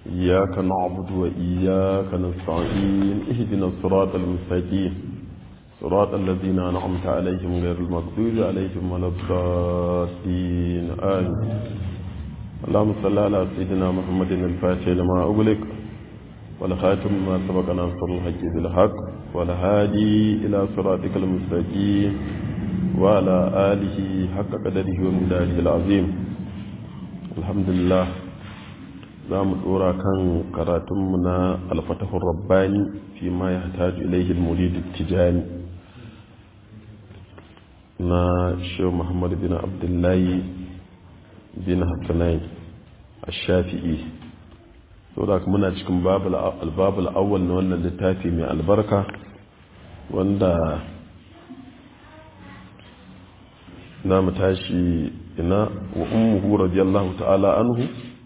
إياك نعبد وإياك نستعين اهدنا الصراط المستقيم صراط الذين أنعمت عليهم غير المغضوب عليهم ولا الضالين آمين اللهم صل على سيدنا محمد الفاتح لما أغلق والخاتم ما سبق ناصر الحق بالحق والهادي إلى صراطك المستقيم وعلى آله حق قدره ومداره العظيم الحمد لله za mu dora kan karatunmu na alfatahun rabbani fi ma ya hataju ilaihi muridu tijani na shehu muhammad bin abdullahi bin hassanai a shafi'i so da muna cikin albabul awwal na wannan littafi mai albarka wanda na mu tashi ina wa ummuhu radiyallahu ta'ala anhu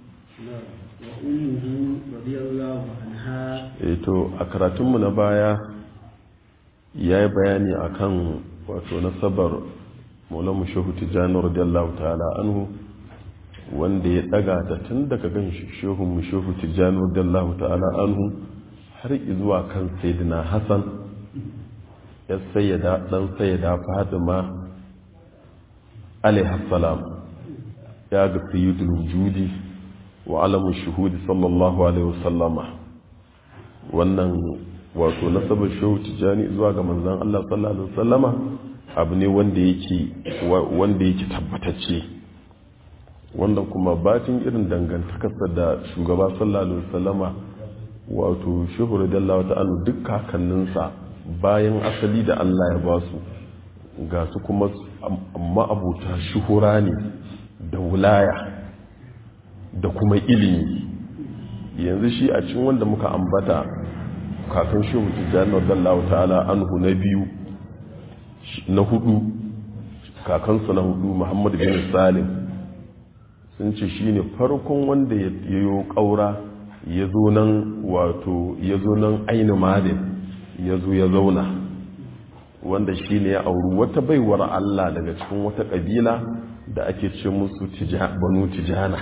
to a karatunmu na baya ya yi bayani a kan wato nasabar maulamu shehu tijjani radiyallahu ta'ala anhu wanda ya daga ta tun daga gan shehu mu shehu tijjani radiyallahu ta'ala anhu har zuwa kan sayyidina hassan ya sayyada dan sayyada fatima alaihi salam ya ga sayyidul wujudi wa alamun shuhudi sallallahu alaihi wasallama wannan wato nasabar shehu tijjani zuwa ga manzan Allah sallallahu alaihi wasallama abu ne wanda yake wanda yake tabbatacce wanda kuma batin irin dangantakarsa da shugaba sallallahu alaihi wasallama wato shehu radiyallahu ta'ala duk kakanninsa bayan asali da Allah ya ba su ga su kuma ma'abuta shuhura ne da wulaya da kuma ilimi yanzu shi a cikin wanda muka ambata kafin shehu tijjani radiyallahu ta'ala anhu na biyu na hudu kakansu na hudu muhammad bin salim sun ce shi ne farkon wanda ya yi ƙaura ya zo nan wato ya zo nan aini malin ya zo ya zauna wanda shi ne ya auri wata baiwar allah daga cikin wata ƙabila da ake ce musu banu tijana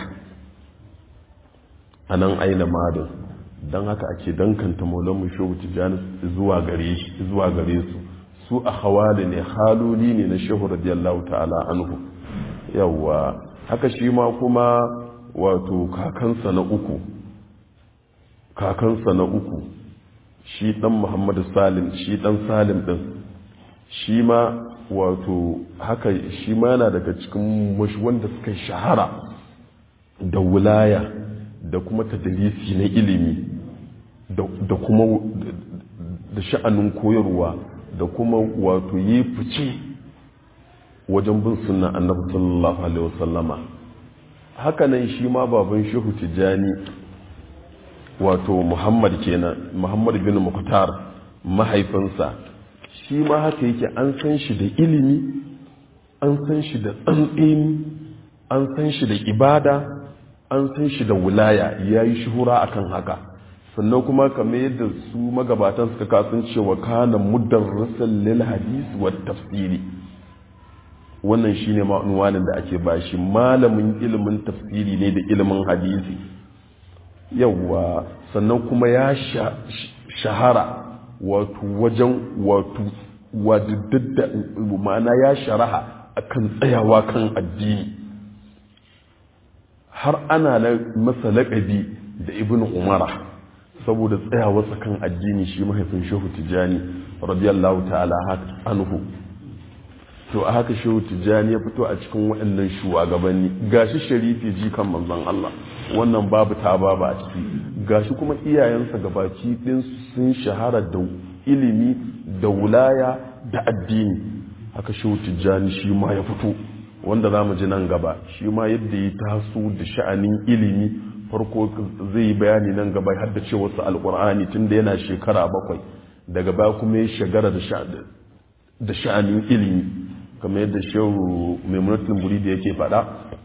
a nan aina madin don haka ake dankanta maulanmu shehu tijjani zuwa gare su su a hawali ne haloli ne na shehu radiyallahu ta'ala anhu yawwa haka shi ma kuma wato kakansa na uku kakansa na uku shi dan muhammadu salim shi dan salim din shi ma wato haka shi ma yana daga cikin wanda suka shahara da wulaya da kuma tadrisi na ilimi da kuma da sha'anin koyarwa da kuma wato yi fice wajen bin sunna annabi sallallahu alaihi wasallama hakanan shi ma baban shehu tijani wato muhammad kenan muhammad bin muktar mahaifinsa shi ma haka yake an san shi da ilimi an san shi da tsantseni an san shi da ibada an san shi da wulaya ya yi shuhura akan haka sannan kuma kamar yadda su magabatan suka kasan cewa kana mudarrisan lil hadis wa tafsiri wannan shine ma'unwanin da ake bashi malamin ilimin tafsiri ne da ilimin hadisi yawa sannan kuma ya shahara wato wajen wato wadidda ma'ana ya sharaha akan tsayawa kan addini har ana masa laƙabi da ibn umara saboda tsayawa kan addini shi mahaifin shehu tijjani radiyallahu ta'ala anhu to a haka shehu tijjani ya fito a cikin waɗannan shugabanni gashi sharifi ji kan manzon Allah wannan babu ta babu a ciki gashi kuma iyayensa gabaki ɗin sun shahara da ilimi da wulaya da addini haka shehu tijjani shi ma ya fito wanda za mu ji nan gaba shi ma yadda ya taso da sha'anin ilimi farko zai yi bayani nan gaba har da cewa su alkur'ani tun da yana shekara bakwai daga baya kuma ya shagara da sha'anin ilimi kamar yadda shehu maimunatul buridi yake faɗa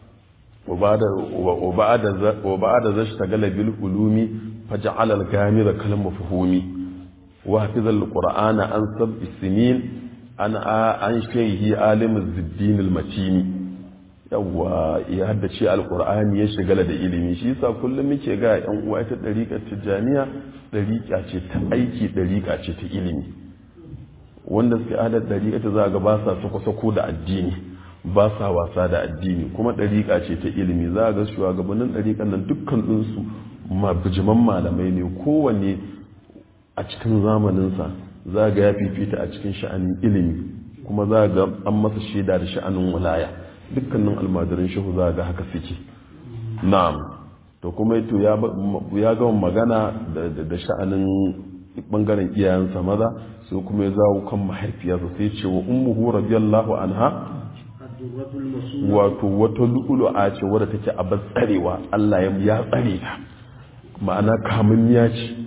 wa ba da zashi ta galabil ulumi faja'al al-gamira kalam mafhumi wa hafizal qur'ana an sab'i sinin an an shehi alimin ziddin al-matini yawwa ya haddace alkur'ani ya shigala da ilimi shi yasa kullum muke ga yan uwa ita dariƙar tijjaniya dariƙa ce ta aiki dariƙa ce ta ilimi wanda suke adar dariƙa ta za ga ba sa sako-sako da addini ba sa wasa da addini kuma dariƙa ce ta ilimi za ga shugabannin dariƙar nan dukkan ɗinsu bijiman malamai ne kowanne a cikin zamaninsa za ga ya fifita a cikin sha'anin ilimi kuma za ga an masa shaida da sha'anin walaya dukkanin almadarin shehu za ga haka suke na'am to kuma to ya gama magana da sha'anin bangaren iyayensa maza sai kuma ya zawo kan mahaifiyarsa sai ce wa ummuhu radiyallahu anha wato wata lu'ulu'a ce wadda take a tsarewa Allah ya tsare ta ma'ana kamunniya ce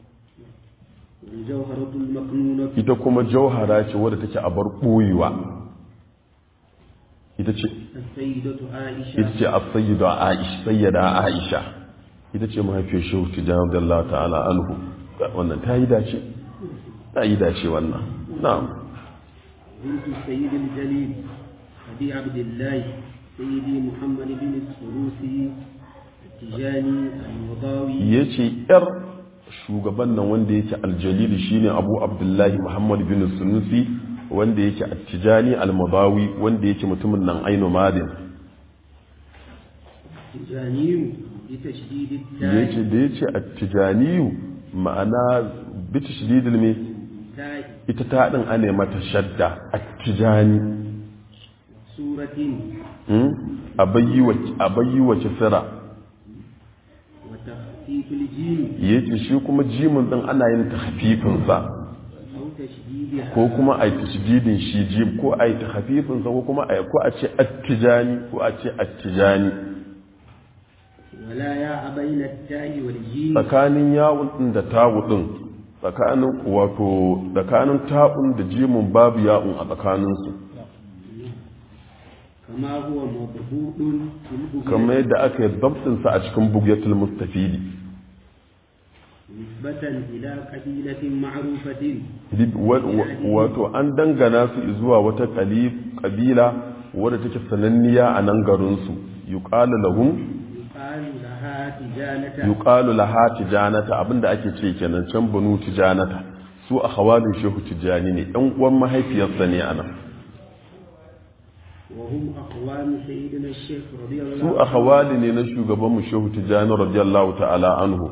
ita kuma jauhara ce wadda take a bar ɓoyewa ita ce ita ce a sayyida aisha sayyada aisha ita ce mahaifiyar shehu tijjani da Allah ta'ala anhu wannan ta yi dace ta yi dace wannan na'am بنت السيد الجليل أبي عبد الله سيدي محمد بن السروسي التجاني المضاوي yace yar shugaban nan wanda yake aljalili shine abu abdullahi muhammad bin sunusi wanda yake attijani almabawi wanda yake mutumin nan aino madin tijaniyu bitashdid yace da yace attijaniyu ma'ana bitashdidil me ta'i ita ta din ane mata shadda attijani suratin hmm? abayyi wa abayyi wa kisra wa takhfifil jim yace shi kuma jimin din ana yin tahfifin sa aw tashdidiha ko kuma a yi tashdidin shi jim ko a yi tahfifin sa ko kuma a ko a ce attijani ko a ce attijani wala ya bayna at-ta'i wal jim tsakanin yawun din da tawu din tsakanin wato tsakanin ta'un da jimin babu ya'un a tsakanin su kama huwa mabhudun fil bughyat kamar yadda aka yi dabtin sa a cikin bugyatul mustafidi nisbatan ila qabilatin ma'rufatin Wa- wa- wato an dangana su zuwa wata kali- kabila wadda take sananniya a nan garin su yuqalu lahum yuqalu laha tijanata yuqalu laha tijanata abinda ake ce kenan can banu tijanata su a hawalin shehu tijani ne ɗan uwan mahaifiyarsa ne anan وهم أخوان سيدنا الشيخ رضي الله su a hawali ne na shugaban mu shehu tijani radiyallahu ta'ala anhu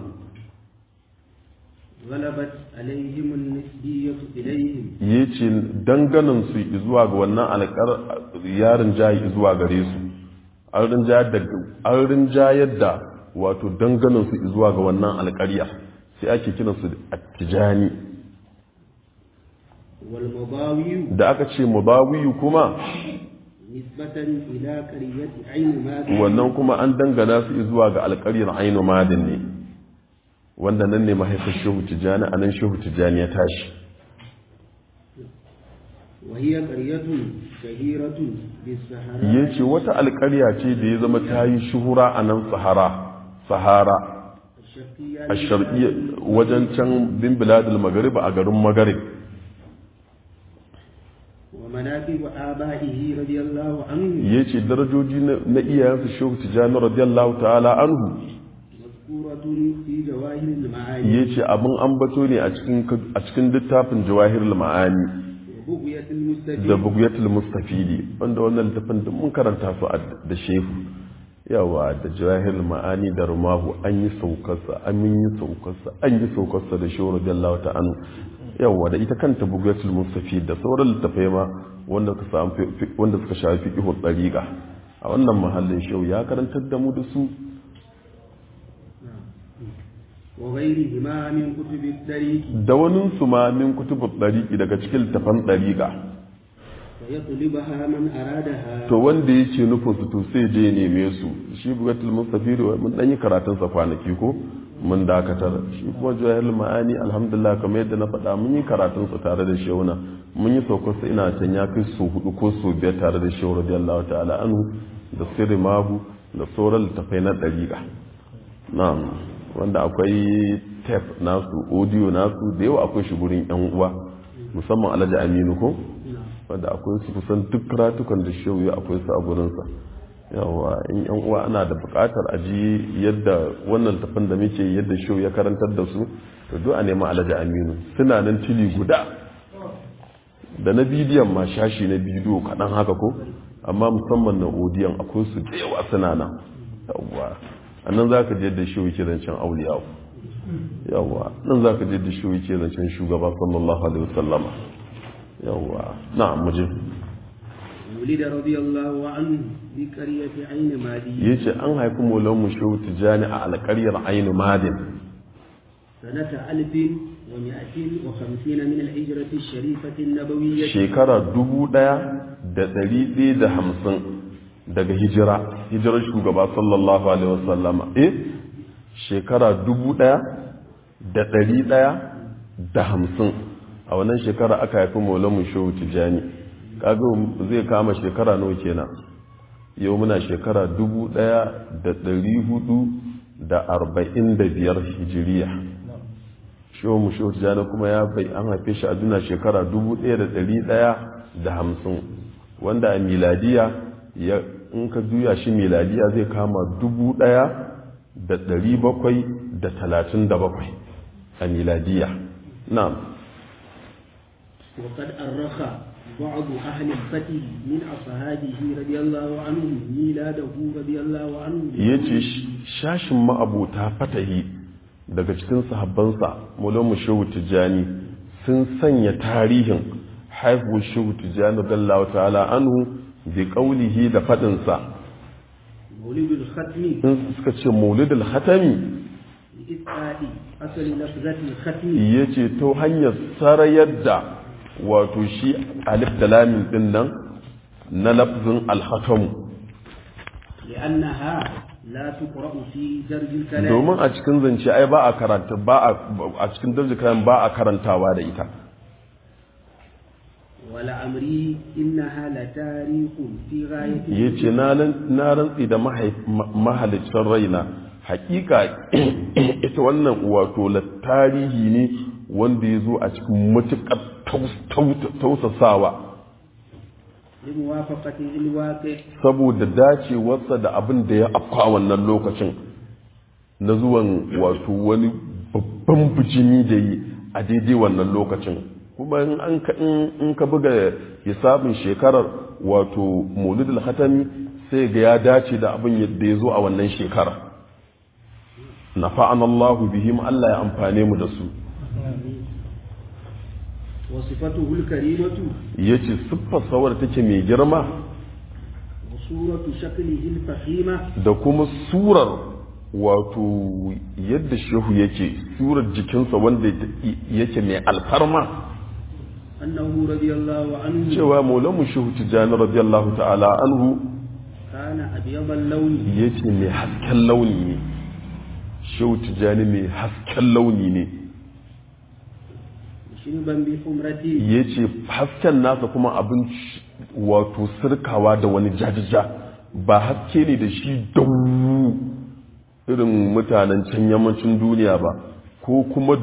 غلبت عليهم النسبية إليهم yace danganan su zuwa ga wannan alƙar yarin jayi zuwa gare su an rinjayar da an rinjayar da wato danganan su zuwa ga wannan alƙarya sai ake kiransu da attijani والمضاوي da aka ce mubawiyu kuma نسبة إلى قرية عين ماكي wannan kuma an dangana su zuwa ga alƙaryar ainu madin ne wanda nan ne mahaifin shehu tijjani a nan shehu tijjani ya tashi وهي قرية شهيرة بالسهراء ya ce wata alƙarya ce da ya zama ta yi shuhura a nan sahara sahara الشرقية a sharqiyya wajen can bin biladul maghrib a garin maghrib ومناقب آبائه رضي الله عنه ya ce darajoji na na iyayensu shehu tijjani radiyallahu ta'ala anhu مذكورة في جواهر المعاني ya ce abin ambato ne a cikin a cikin littafin jawahirul ma'ani وبغية da المستفيد bugiyatul mustafidi wanda wannan littafin duk mun karanta su a da shehu yawa da jahil ma'ani da rumahu an yi saukarsa an yi saukarsa an yi saukarsa da shehu radiyallahu ta'ala yawa da ita kanta bugiyatul mustafid da sauran littafai ma wanda suka samu fi- wanda suka shafi fiqhu dariqa a wannan mahallin shehu ya karantar da mu da su وغيرهما من كتب الطريق da wani su ma min kutubut dariqi daga cikin littafan dariqa فيطلبها من أرادها to wanda yake nufin su to sai je neme su shi bugatul mustafid mun dan yi karatun sa kwanaki ko mun dakatar shi kuma jahil ma'ani alhamdulillah kamar yadda na faɗa mun yi karatun sa tare da shehuna mun yi saukar sa ina can ya kai so hudu ko so biyar tare da shehu radiyallahu ta'ala anhu da sirri mabu da sauran littafai na dariqa na'am wanda akwai tape nasu audio nasu da yawa akwai shi gurin yan uwa musamman alhaji aminu ko wanda akwai su kusan duk karatukan da shehu ya akwai su a gurinsa yawa in yan uwa ana da bukatar aji yadda wannan tafin da muke yadda shi ya karantar da su to duk a nemi alhaji aminu suna nan tili guda da na bidiyon ma shashi na bidiyo kaɗan haka ko amma musamman na odiyon akwai su da yawa suna nan yawa a nan za ka je da shi yake zancen auliyawa yawa nan za ka je da shi yake zancen shugaba sallallahu alaihi wasallama yawa na'am muje ولد رضي الله عنه بقرية عين مادي yace an haifi maulan mu shehu tijani a alƙaryar ainu madin سنة ألف ومائة وخمسين من الهجرة الشريفة النبوية shekara dubu ɗaya da ɗari ɗaya da hamsin daga hijira hijirar shugaba sallallahu alaihi wasallama eh shekara dubu ɗaya da ɗari ɗaya da hamsin a wannan shekara aka haifi maulamu shehu tijjani kaga zai kama shekara nawa kenan yau muna shekara dubu ɗaya da ɗari hudu da arba'in da biyar hijiriya shehu mu shehu tijjani kuma ya bai an haife shi a duna shekara dubu ɗaya da ɗari ɗaya da hamsin wanda a miladiya ya in ka juya shi miladiya zai kama dubu ɗaya da ɗari bakwai da talatin da bakwai a miladiya na'am وقد أرخ بعض أهل الفتح من أصحابه رضي الله عنهم ميلاده رضي الله عنه ya ce shashin ma'abuta fatahi daga cikin sahabbansa mulamu shehu tijjani sun sanya tarihin haihuwar shehu tijjani gallawa ta'ala anhu bi qaulihi da fadinsa مولد الختم in suka ce maulidul hatami لإسقاط أصل لفظة الختم ya ce ta hanyar sarayar da wato shi alif da lamin din nan na lafzin alhatamu لأنها لا تقرأ في درج الكلام domin a cikin zance ai ba a karanta ba a a cikin darjikan ba a karantawa da ita ولعمري إنها لتاريخ في غاية ya ce na rantsi da mahaif- ma- mahalicin raina hakika ita wannan wato la tarihi ne wanda ya zo a cikin matuƙar taus- taus- tausasawa لموافقة الواقع saboda dacewarsa da abin da ya afka wannan lokacin na zuwan wato wani babban bijimi da yi a daidai wannan lokacin kuma in an ka in in ka buga hisabin shekarar wato maulidul hatami sai ga ya dace da abin yadda ya zo a wannan shekara nafa'an Allahu bihim Allah ya amfane mu da su وصفته الكريمة yace siffar sawar take mai girma وصورة شكله الفخيمة da kuma surar wato yadda shehu yake surar jikinsa wanda yake mai alfarma أنه رضي الله عنه cewa maulamu shehu tijjani radiyallahu ta'ala anhu كان أبيض اللون yace mai hasken launi ne shehu tijjani mai hasken launi ne شربا بحمرته yace hasken nasa kuma abin wato sirkawa da wani jajija ba haske ne da shi dawu irin mutanen can yammacin duniya ba ko kuma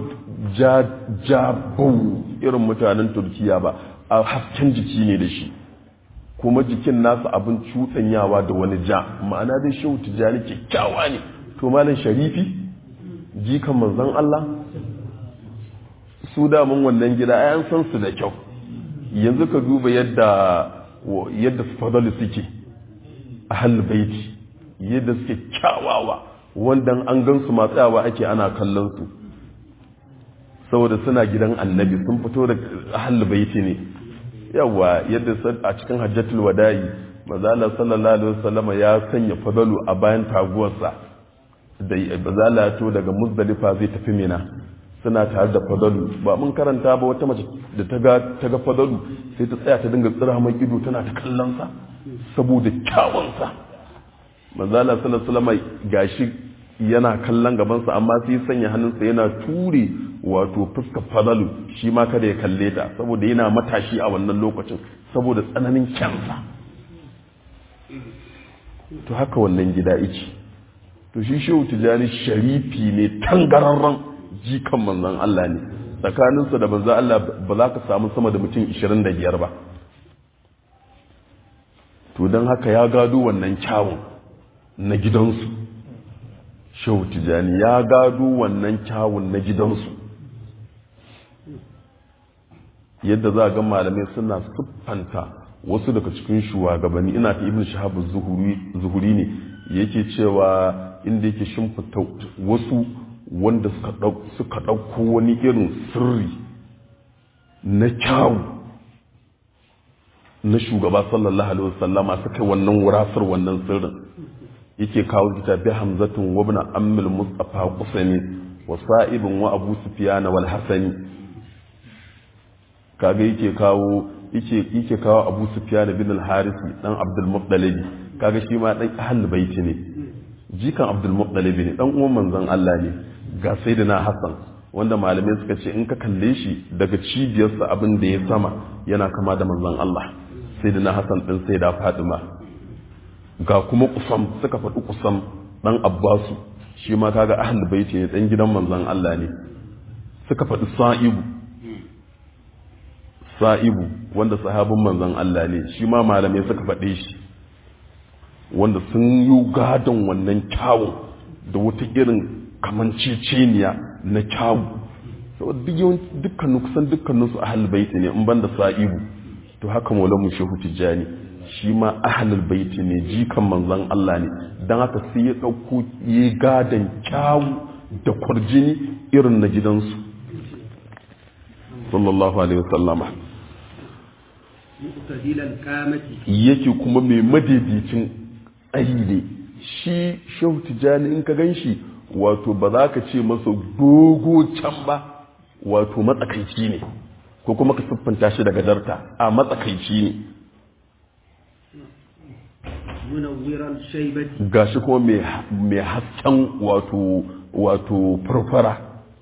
jabau irin mutanen turkiya ba a hasken jiki ne da shi kuma jikin nasa abin cuɗanyawa da wani ja ma'ana dai shehu tijjani kyakkyawa ne to malam sharifi jikan manzon Allah su damun wannan gida ai an san su da kyau yanzu ka duba yadda yadda fadalu suke a baiti yadda suke kyawawa wanda an gan su matsayawa ake ana kallon su saboda suna gidan annabi sun fito da ahal baiti ne yawa yadda a cikin hajjatul wada'i mazala sallallahu alaihi wasallama ya sanya fadalu a bayan taguwarsa da bazala ya to daga muzdalifa zai tafi mina suna tare da fadalu ba mun karanta ba wata mace da ta ga ta ga fadalu sai ta tsaya ta dinga tsira mai ido tana ta kallon sa saboda kyawun sa manzala sallallahu alaihi wasallam gashi yana kallon gaban sa amma sai sanya hannunsa yana ture wato fuskar fadalu shi ma kada ya kalle ta saboda yana matashi a wannan lokacin saboda tsananin kyansa to haka wannan gida yake to shi shehu tijani sharifi ne tangararren jikan manzan Allah ne tsakaninsa da manzan Allah ba za ka samu sama da mutum 25 ba to don haka ya gado wannan kyawun na gidansu shehu tijani ya gado wannan kyawun na gidansu yadda za a ga malamai suna siffanta wasu daga cikin shugabanni ina ta ibn shahab zuhuri ne yake cewa inda yake shimfita wasu wanda suka ɗauko wani irin sirri na kyawu na shugaba sallallahu alaihi wasallama suka wannan wurasar wannan sirrin yake kawo kitabi hamzatun wa ibn ammil mustafa qusani wa sa'ibun wa abu sufyan wal hasani kaga yake kawo yake yake kawo abu sufyan bin al harisi dan abdul muttalib kaga shi ma dan ahlul baiti ne jikan abdul muttalib ne dan uwan manzon Allah ne ga sayyidina hasan wanda malamai suka ce in ka kalle shi daga cibiyarsa abin da ya sama yana kama da manzon Allah sayyidina hasan din sayyida fatima ga kuma kusam suka faɗi kusam ɗan abbasu shi ma kaga ahlul baiti ne ɗan gidan manzon Allah ne suka faɗi sa'ibu sa'ibu wanda sahabin manzon Allah ne shi ma malamai suka faɗe shi wanda sun yi gadon wannan kyawun da wata irin kamanceceniya na kyawu saboda dukkanin kusan dukkanin su ahlul baiti ne in banda sa'ibu to haka maulamu shehu tijjani shi ma ahlul baiti ne jikan manzon Allah ne dan haka sai ya dauko yi gadan kyawu da kwarjini irin na gidansu sallallahu alaihi wasallama yake kuma mai madaidaicin tsayi ne shi shehu tijjani in ka ganshi wato ba za ka ce masa dogo can ba wato matsakaici ne ko kuma ka siffanta shi daga darta a matsakaici ne gashi kuma mai hasken wato wato farfara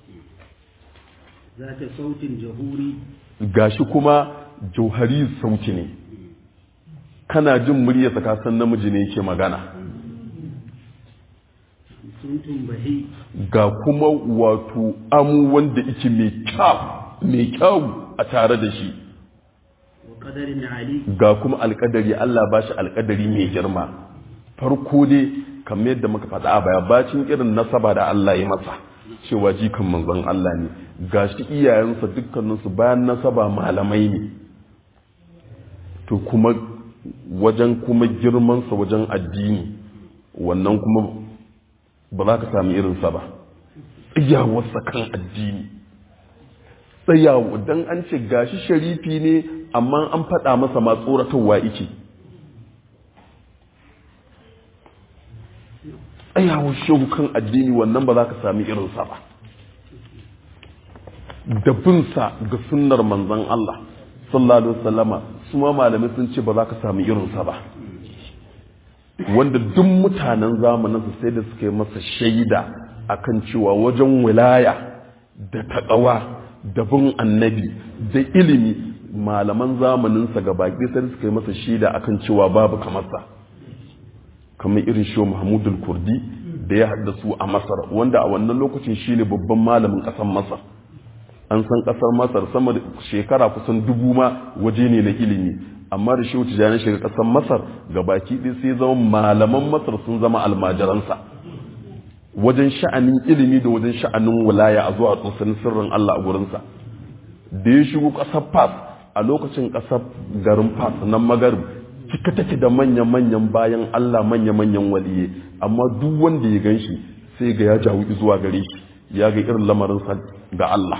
zata sautin jahuri gashi kuma jauhari sauti ne kana jin muryarsa ka san namiji ne yake magana suntun bahi ga kuma wato amu wanda yake mai kyau mai kyau a tare da shi wa qadarin ali ga kuma alkadari Allah ba shi alkadari mai girma farko dai kamar yadda muka faɗa a baya bacin irin nasaba da Allah ya masa cewa jikan manzon Allah ne ga shi iyayensa dukkaninsu bayan nasaba malamai ne to kuma wajen kuma girmansa wajen addini wannan kuma ba za ka sami irinsa ba tsayawarsa kan addini tsayawa don an ce gashi sharifi ne amma an faɗa masa ma tsoratarwa ike tsayawar shehu kan addini wannan ba za ka sami irinsa ba da binsa ga sunnar manzon Allah sallallahu alaihi wasallama su ma malamai sun ce ba za ka sami irinsa ba wanda duk mutanen zamaninsa sai da suka yi masa shaida akan cewa wajen wilaya da taƙawa da bin annabi da ilimi malaman zamaninsa ga baki sai suka yi masa shaida akan cewa babu kamarsa kamar irin shi mahmudul kurdi da ya haddasu a masar wanda a wannan lokacin shine babban malamin ƙasar masar an san ƙasar masar sama da shekara kusan dubu ma waje ne na ilimi amma da shehu tijjani shiga ƙasar masar ga baki ɗaya sai zama malaman masar sun zama almajiransa wajen sha'anin ilimi da wajen sha'anin wilaya a zuwa tsosanin sirrin Allah a gurinsa da ya shigo ƙasar fas a lokacin ƙasar garin fas nan magarib cika take da manya-manyan bayan Allah manya-manyan waliye amma duk wanda ya gan shi sai ga ya jawo zuwa gare shi ya ga irin lamarinsa ga Allah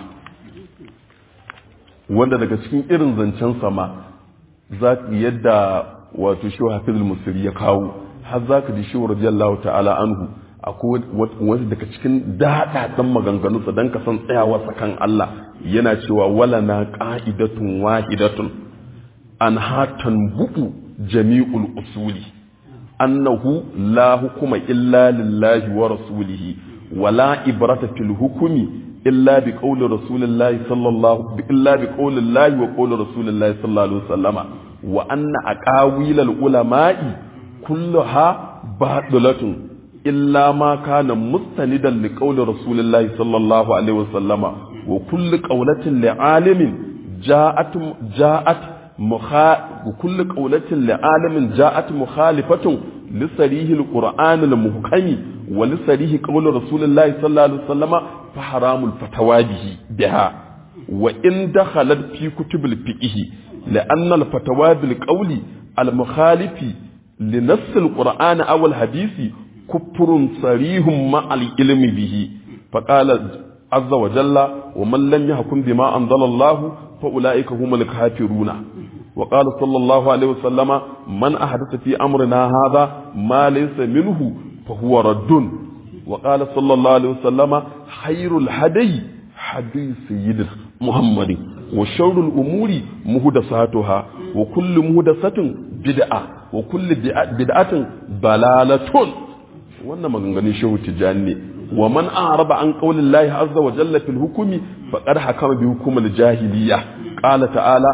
wanda daga cikin irin zancen sama za yadda wato shi hafizul musiri ya kawo har za ka ji shi radiyallahu ta'ala anhu akwai wani daga cikin daɗaɗen maganganunsa don ka san tsayawarsa kan Allah yana cewa wala na ƙa'idatun wahidatun an hatan buku jami'ul usuli annahu la hukuma illa lillahi wa rasulihi wala ibrata fil hukumi illa bi qawli rasulillahi sallallahu illa bi qawli llahi wa qawli rasulillahi sallallahu alaihi wasallama wa anna aqawil al ulama'i kulluha batilatun illa ma kana mustanidan li qawli rasulillahi sallallahu alaihi wasallama wa kullu qawlatin li alimin ja'at ja'at kullu qawlatin li alamin ja'at mukhalifatun li sarihi alquran almuhkami wa li sarihi qawli rasulillahi sallallahu alaihi wasallama fa haramul fatawa bihi biha wa in dakhalat fi kutubil fiqh لأن الفتوى بالقول المخالف لنص القرآن أو الحديث كفر صريح مع العلم به فقال عز وجل ومن لم يحكم بما أنزل الله فأولئك هم الكافرون وقال صلى الله عليه وسلم من أحدث في أمرنا هذا ما ليس منه فهو رد وقال صلى الله عليه وسلم خير الهدي حديث سيدنا محمد وشر الأمور مهدساتها وكل مهدسة بدعة وكل بدعة ضلالة wannan maganganun shehu tijjani ne wa man araba an qaulin lahi azza wa jalla fil hukumi faqad hakama bi hukumil jahiliya qala ta'ala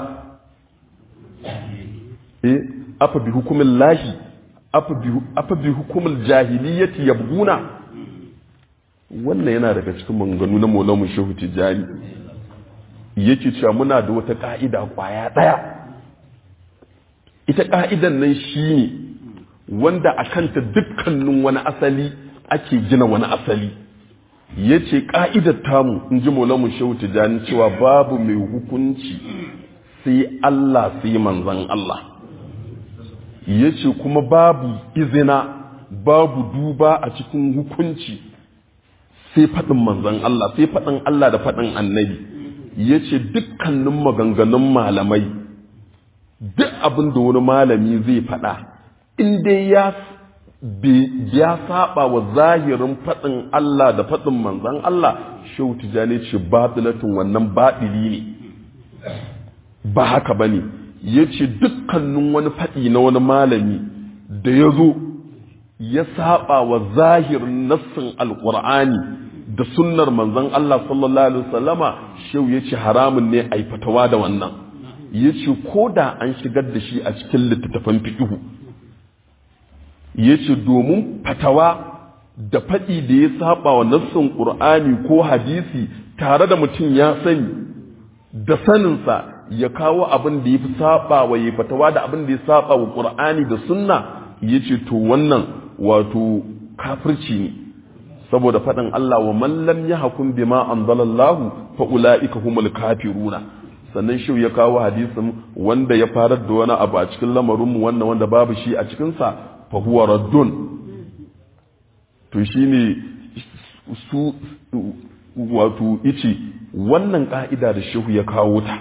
eh afa bi hukumil lahi afa bi afa bi hukumil jahiliyati yabguna wannan yana daga cikin maganganu na maulamu shehu tijjani yake cewa muna da wata ka'ida kwaya daya ita ka'idan nan shine wanda a kanta dukkanin wani asali ake gina wani asali ya ce ƙa'idar tamu in ji molamun shehu tijjani cewa babu mai hukunci sai Allah sai manzan Allah ya ce kuma babu izina babu duba a cikin hukunci sai faɗin manzan Allah sai faɗin Allah da faɗin annabi ya ce dukkanin maganganun malamai duk abin da wani malami zai faɗa in dai ya ya saba wa zahirin faɗin Allah da faɗin manzan Allah shehu tijani ce batilatun wannan baɗili ne ba haka ba ne ya ce dukkanin wani faɗi na wani malami da ya zo ya saba wa zahirin nassin alƙur'ani da sunnar manzan Allah sallallahu alaihi wasallama shehu ya ce haramun ne a fatawa da wannan ya ce ko da an shigar da shi a cikin littattafan fiƙihu ya ce domin fatawa da faɗi da ya saba wa nassin ƙur'ani ko hadisi tare da mutum ya sani da saninsa ya kawo abin da ya fi saba wa ya fatawa da abin da ya saba wa ƙur'ani da sunna ya ce to wannan wato kafirci ne saboda faɗin Allah wa man lam yahkum bima anzalallahu fa ulaika humul kafiruna sannan shi ya kawo hadisin wanda ya farar da wani abu a cikin lamarinmu wannan wanda babu shi a cikinsa fahuwa raddun to shi ne su wato ice wannan ƙa'ida da shehu ya kawo ta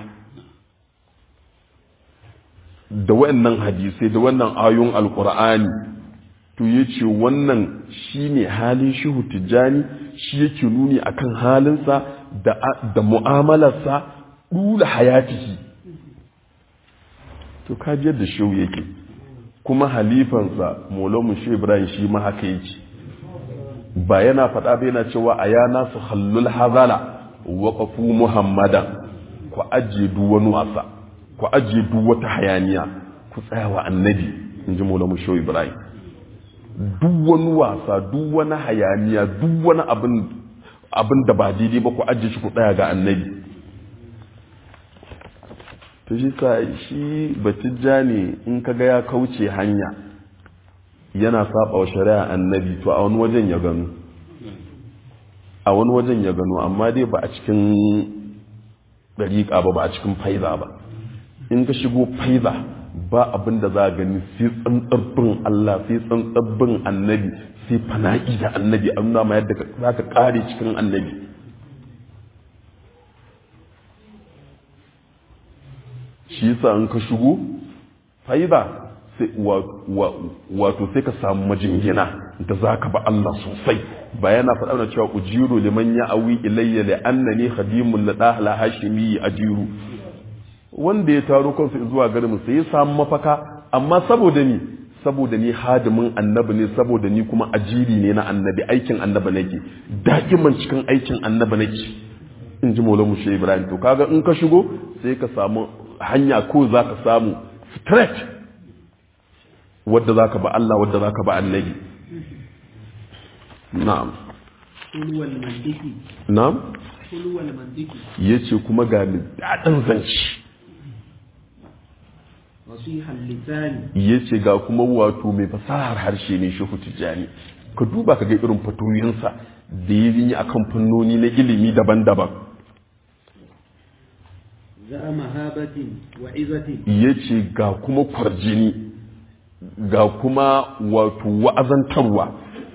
da wannan hadisai da wannan ayon alkur'ani to ya ce wannan shi ne halin shehu tijjani shi yake nuni akan halinsa da mu'amalarsa ɗula hayatihi to kajiyar da shehu yake kuma halifansa molomu shi ibrahim shi ma haka yake ba yana faɗa ba yana cewa a yana su hallul hazala waƙafu muhammadan ku ajiye duk wani wasa ku ajiye duk wata hayaniya ku tsaya wa annabi in ji molomu shi ibrahim duk wani wasa duk wani hayaniya duk wani abin da ba daidai ba ku ajiye shi ku tsaya ga annabi to shi sa shi batijja ne in kaga ya kauce hanya yana saba wa shari'a annabi to a wani wajen ya gano a wani wajen ya gano amma dai ba a cikin dariƙa ba ba a cikin faiza ba in ka shigo faiza ba abin da za a gani sai tsantsabbin Allah sai tsantsabbin annabi sai fana'i da annabi an nuna ma yadda za ka kare cikin annabi shi yasa in ka shigo faida wato sai ka samu majingina da za ka ba Allah sosai ba yana faɗa na cewa ujiru liman ya awi ilayya li annani khadimun la dahla hashimi ajiru wanda ya taro kansa zuwa garin sai ya samu mafaka amma saboda ni saboda ni hadimin annabi ne saboda ni kuma ajiri ne na annabi aikin annabi nake dakiman cikin aikin annabi nake in ji maulamu shi ibrahim to kaga in ka shigo sai ka samu hanya ko za ka samu straight wadda za ka ba Allah wadda za ka ba annabi na'am ulwal mandiki na'am ulwal mandiki ya ce kuma ga daɗin zance فصيح اللسان ya ce ga kuma wato mai fasahar harshe ne shehu tijjani ka duba ka ga irin fatoyinsa da ya yi a kan fannoni na ilimi daban-daban ذا مهابة وعزة ya ce ga kuma kwarjini ga kuma wato wa'azantarwa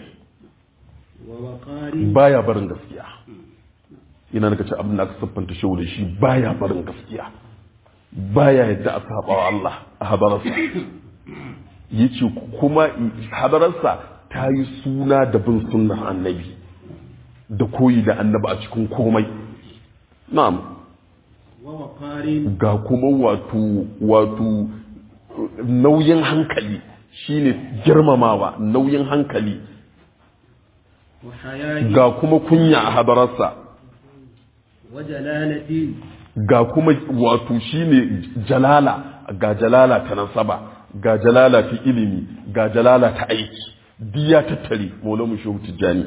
ووقار baya barin gaskiya ina naka ce abin da aka siffanta shehu da shi baya barin gaskiya baya yadda a saba wa Allah a hadararsa ya ce kuma hadararsa ta yi suna da bin sunnar annabi da koyi da annabi a cikin komai na'am ووقار ga kuma wato wato nauyin hankali shine girmamawa nauyin hankali وحياء ga kuma kunya a hadararsa وجلالة ga kuma wato shine jalala ga jalala ta nasaba ga jalala ta ilimi ga jalala ta aiki diya tattare maulamu shehu tijjani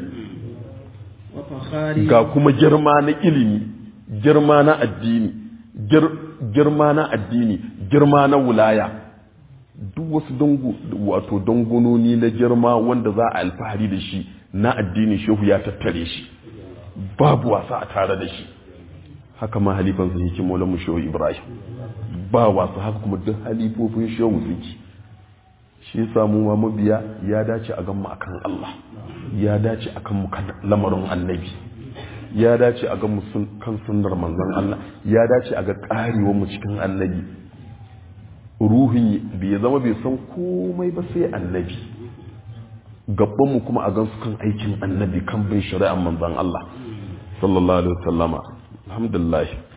وفخار ga kuma girma na ilimi girma na addini gir- girma na addini girma na wulaya duk wasu dangu wato dangunoni na girma wanda za a alfahari da shi na addini shehu ya tattare shi babu wasa a tare da shi haka ma halifan sa yake maulamu shehu ibrahim ba wasa haka kuma duk halifofin shehu suke shi yasa mu ma mabiya ya dace a gan mu akan Allah ya dace a kan mu kan lamarin annabi ya dace a gan mu sun- kan sunnar manzon Allah ya dace a ga karewar mu cikin annabi ruhin bai zama bai san komai ba sai annabi gaban mu kuma a gan su kan aikin annabi kan bin shari'ar manzon Allah sallallahu alaihi wasallama alhamdulillah